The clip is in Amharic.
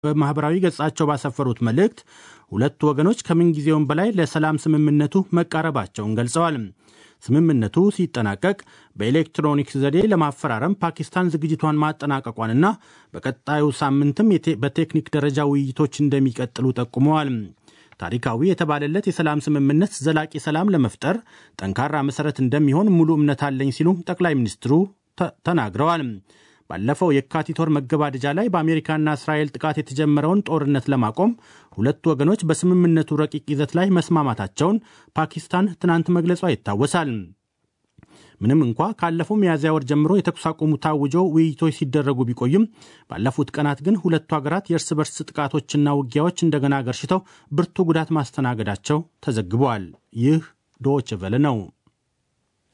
በማኅበራዊ ገጻቸው ባሰፈሩት መልእክት ሁለቱ ወገኖች ከምንጊዜውም በላይ ለሰላም ስምምነቱ መቃረባቸውን ገልጸዋል። ስምምነቱ ሲጠናቀቅ በኤሌክትሮኒክስ ዘዴ ለማፈራረም ፓኪስታን ዝግጅቷን ማጠናቀቋንና በቀጣዩ ሳምንትም በቴክኒክ ደረጃ ውይይቶች እንደሚቀጥሉ ጠቁመዋል። ታሪካዊ የተባለለት የሰላም ስምምነት ዘላቂ ሰላም ለመፍጠር ጠንካራ መሠረት እንደሚሆን ሙሉ እምነት አለኝ ሲሉ ጠቅላይ ሚኒስትሩ ተናግረዋል። ባለፈው የካቲት ወር መገባደጃ ላይ በአሜሪካና እስራኤል ጥቃት የተጀመረውን ጦርነት ለማቆም ሁለቱ ወገኖች በስምምነቱ ረቂቅ ይዘት ላይ መስማማታቸውን ፓኪስታን ትናንት መግለጿ ይታወሳል። ምንም እንኳ ካለፈው ሚያዝያ ወር ጀምሮ የተኩስ አቁሙ ታውጆ ውይይቶች ሲደረጉ ቢቆይም ባለፉት ቀናት ግን ሁለቱ ሀገራት የእርስ በርስ ጥቃቶችና ውጊያዎች እንደገና ገርሽተው ብርቱ ጉዳት ማስተናገዳቸው ተዘግበዋል። ይህ ዶይቼ ቬለ ነው።